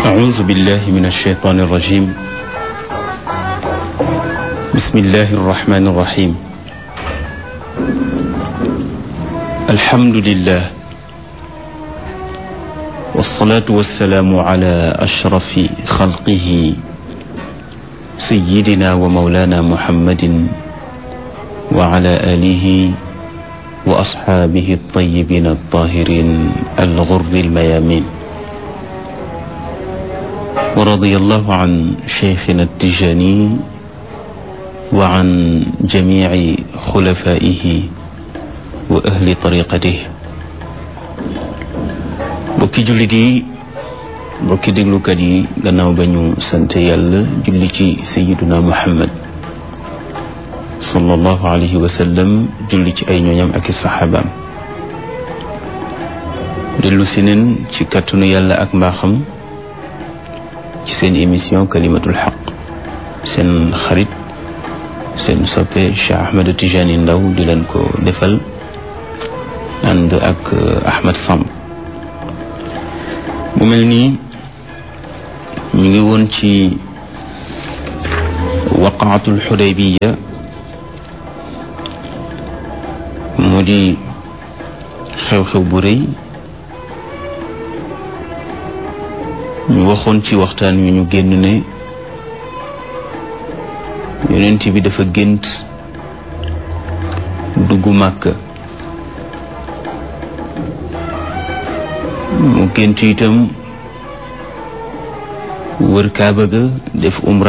أعوذ بالله من الشيطان الرجيم بسم الله الرحمن الرحيم الحمد لله والصلاة والسلام على أشرف خلقه سيدنا ومولانا محمد وعلى آله وأصحابه الطيبين الطاهرين الغر الميامين ورضي الله عن شيخنا التجاني وعن جميع خلفائه وأهل طريقته bokki jullit yi bokki déglukat yi gannaaw ba ñu sant yàlla julli ci sayiduna muhammad sallallahu alayhi wa sallam julli ci ay ñooñam ak i saxaabaam dellu si neen ci kàttanu yàlla ak mbaaxam ci seen émission kalimatul xaq seen xarit seen soppe Cheikh Ahmed Tijani Ndaw di leen ko defal ànd ak Ahmed Samb mu mel nii ñu ngi woon ci waqaatul xudaybiya mu di xew-xew bu rëy ñu waxoon ci waxtaan wi ñu génn ne yonent bi dafa gént dugg Màkka mu gént itam wër Kaaba ga def umra